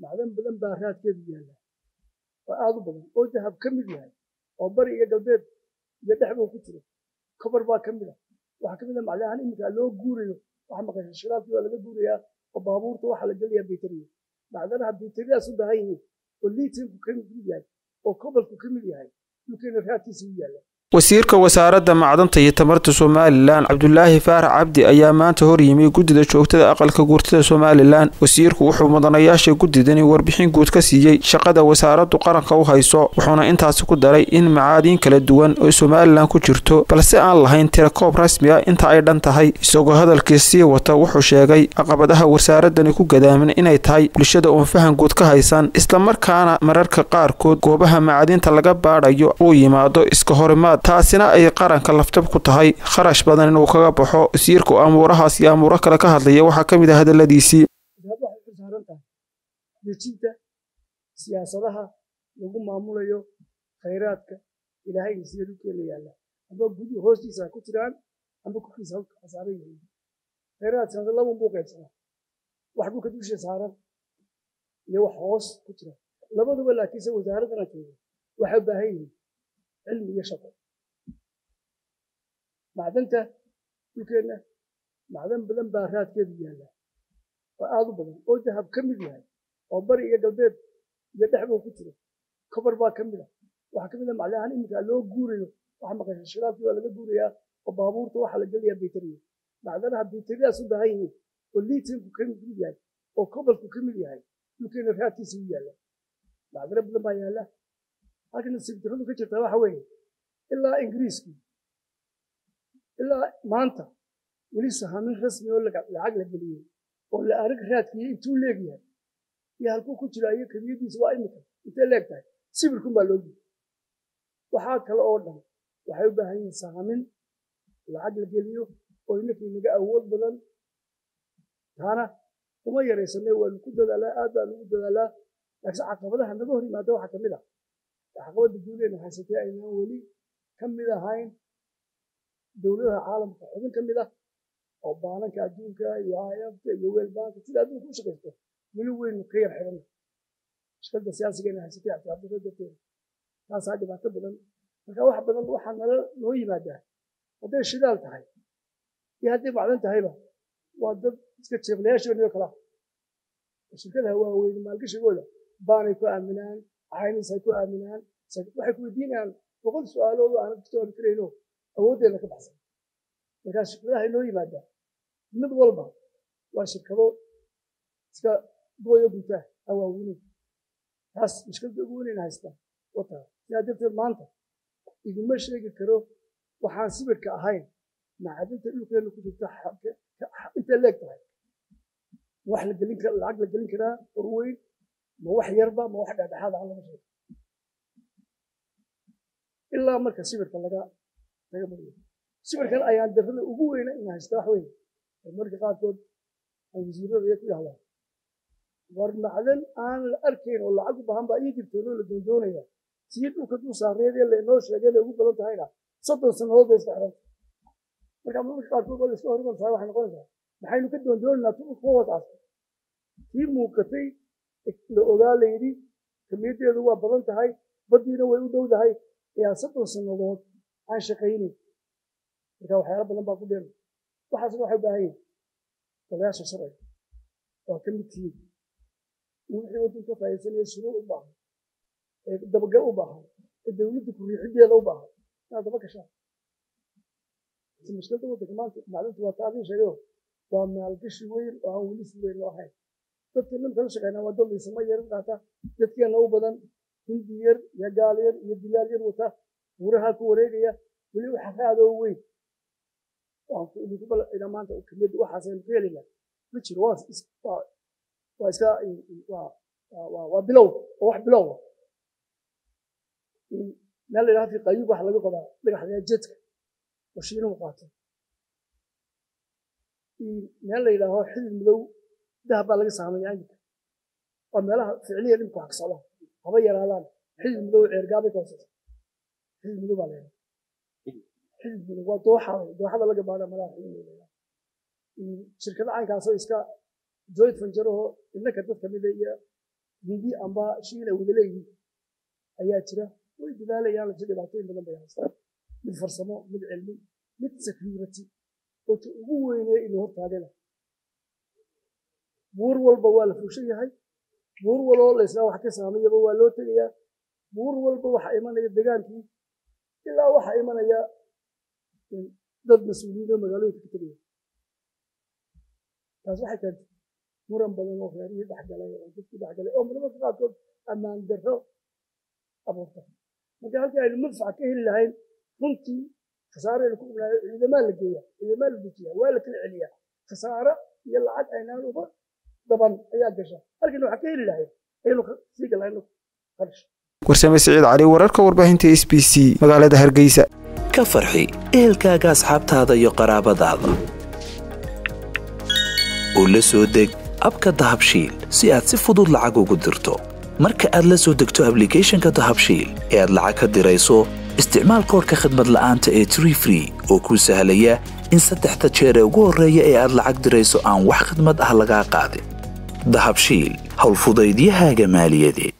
macdan badan baa raadkeedu yaalla oo aad u badan oo dahab ka mid yahay oo bari iyo galbeed iyo dhexbuu ku jiro kobar baa ka mid ah waxaa ka mid ah macdanahan iminka loo guurayo waxa maqashay shiraabkii waa laga guurayaa oo baabuurta waxaa la gelayaa bayteriya macdanaha bayteriyaas u baahan yihiin oo liitanku ka mid yahay oo kobalku ka mid yahay dhulkeena raadkiisa u yaalla wasiirka wasaaradda macdanta iyo tamarta somalilan cabdulaahi faarax cabdi ayaa maanta hor yimi guddida joogtada aqalka guurtada somalilan wasiirku wuxuu mudanayaasha guddidani warbixin guud ka siiyey shaqada wasaaraddu qaranka u hayso wuxuuna intaasi ku daray in macaadiin kala duwan oo somalilan ku jirto balse aan lahayn tirakoob rasmi ah inta ay dhan tahay isagoo hadalkii sii wata wuxuu sheegay caqabadaha wasaaradani ku gadaaman inay tahay bulshada uun fahan guud ka haysan islamarkaana mararka qaarkood goobaha macaadiinta laga baadhayo uu yimaado iska horimaad taasina ay qaranka laftab ku tahay kharash badan inuu kaga baxo wasiirku amuurahaas iyo amuuro kale ka hadlaya waxaa ka mid ah hadaladiisii wasaaraddu waxay ku saaran tahay dejinta siyaasadaha lagu maamulayo khayraadka ilaahay siya dhulkeena yaalla amba gudi hoostiisa ha ku jiraan amba korkiisa ha saaran yihiin khayraadkaas laba buu qaybsanaa wax dhulka dusha saaran iyo wax hoos ku jira labaduba laakiinse wasaaraddana jooga waxay u baahan yihiin cilmi iyo shaqo macdanta dhulkeenna macdan badan baa raadkeedu yaalla oo aad u badan oo dahab ka mid yahay oo bari iyo galbeed iyo dhexbuu ku jiro kobar baa ka mid ah waxaa ka mid ah macdanahan iminka loo guurayo waxa maqashay shiraabkii waa laga guurayaa oo baabuurta waxaa la gelayaa bayteriya macdanaha bayteriyaas u baahan yihiin oo liitanku ka mid yahay oo kobalku ka mid yahay dhulkeena raadkiisa u yaalla macdano badan baa yaalla halkana sibtiradu ka jirtaa waxa weeye ilaa ingiriiskii ilaa maanta weli sahamin rasmi oo lacag la geliyey oo la arag raadkiiyo intuu leegyahay iyo halkuu ku jira iyo kabiyadiisa waa imika intay leeg tahay sibirkun baa loo geyay waxaa kale oo dhan waxay u baahan yihiin sahamin lacag la geliyo oo inaka inaga awood badan taana uma yaraysanay waanu ku dadaalaa aad baanu ugu dadaalaa laakiin caqabadaha naga hor yimaada waxaa kamid ah caqabada guuleena haysatay aynaan weli ka mid ahayn dowladaha caalamka xubin ka mid ah oo baananka adduunka iyo hayabta iyo weelbaanka sida adduunka u shaqaysto weli weynu ka yar xidhanna shaqada siyaasigeena haysatay cabdicabdiro darteeda taasaa dhibaato badan marka wax badan waxaa nala noo yimaadaa hadday shidaal tahay iyo hadday macdan tahayba waa dad iska jeeblayaashooniyo kala shirkadaha waaweyn maalgashigooda baanay ku aaminaan caynis ay ku aaminaan waxay ku weydiinayaan boqol su-aalood oo aanad ka jawaabi karayno awooddeeda ka baxsan markaas shirkadaha inoo yimaadaa mid walba waa shirkado iska duwayo guntaa awaawinin taas mushkiladda ugu weynayna haystaa wataa sidaa darteed maanta idinma sheegi karo waxaan sibirka ahayn macadinta dhulkeena ku jirta intay leeg tahay wax la gelin kara lacag la gelin karaa horweyn ma wax yarba ma wax dhexdhexaad aan laga sheego ilaa marka sibirka laga laga mariyo sibirkan ayaan darrada ugu weyna in haysta wax weyn marka qaarkood aan wasiirada iyo ku yahdaa war macdan aan la arkayn oo lacag u baahan baa ii jirtoonoo la doondoonaya sii dhulka dul saareed ee laynoo sheegay inay ugu badan tahayna soddon sannadood bay iska xidhan marka marka qaarkood waa la iska horiman tahay waxay noqonaysaa maxaynu ka doondoonaynaa tu dhulka hoos aasto kii muuqatay la ogaa la yidhi kamiyaddeedu waa badan tahay baddiina way u dhow tahay ayaa soddon sannadood aan shaqaynin marka waxyaalo badan baa ku dheer waxaasna waxay u baahan yihin golayaasha sharciga waa ka mid tihiin in wixii waddanka faa'iidsanaya shuruuc u baahan ee dabagal u baahan ee dowladda ku-riixiddeeda u baahan inaad daba gashaan si mushkiladda waddanka maanta macdinta waa taadin sheegayo waa maalgashi weyn oo aan weli si weyn loo ahayn dadka nimka la shaqeynaa waa dad liisama yar qaata dadkeena u badan hindi yar iyo gaal yar iyo dilaal yar wata buuraha ku wareegaya weli waxa raadoo weyn idinku balina maanta kamid waxaasaynu ku helayna ma jiro waa waa iska waa bilow waa wax bilow meel la yidhaha fi qayub waxa laga qodaa dhagaxda jedka oo shiinuhu qaato meel la yidhaaho xidid madow dahab baa laga saamaya imika waa meelaha ficliya dhimka wax ka socdaan haba yaraadaan xidid madow ceergaabay ka hooseysa xidid madow baa la yidhaha xidid madow waa dooxada dooxada laga baadha malaha xidid madow shirkada caynkaasoo iska joint venture oo innaka dad kamida iyo hindi amba shiila wada leeyihiin ayaa jira way dadaalayaan lasi dhibaatooyin badan bay haystaan mid farsamo mid cilmi mid security oo ta ugu weynee inuu hortaagana buur walba waa la fuushan yahay buur waloo laysnaa wax ka saamayaba waa loo tegayaa buur walba waxa imanaya degaankii ilaa waxa imanaya dad mas-uuliyiin oo magaalooyinka ka tegaya taas waxay keentay muran badan oo reerihii dhexgalay oo dadkii dhexgalay oo marmarka qaarkood ammaan darro abuurta marka halkii aynu manfaca ka heli lahayn runtii khasaaraynu ku ognahay ciidamaa la geeya ciidamaa la dejiya waa la kala celiyaa khasaaro iyo lacag aynaan uba daban ayaa gasha halkiina waxaa ka heli lahayn aynu sii galayno qarash warsame siciid cali wararka warbaahinta s b c magaalada hargeysa ka farxi ehelkaaga asxaabtaada iyo qaraabadaada oo la soo deg abka dahabshiil si aad si fudud lacag ugu dirto marka aad la soo degto ablicathonka dahabshiil ee aad lacag ka dirayso isticmaal koorka khadmad la'aanta ee tree free oo kuu sahlaya in saddexda jeer ee ugu horreeya ee aad lacag dirayso aan wax khidmad ah lagaa qaadin dahabshiil howlfudaydiyahaaga maaliyadeed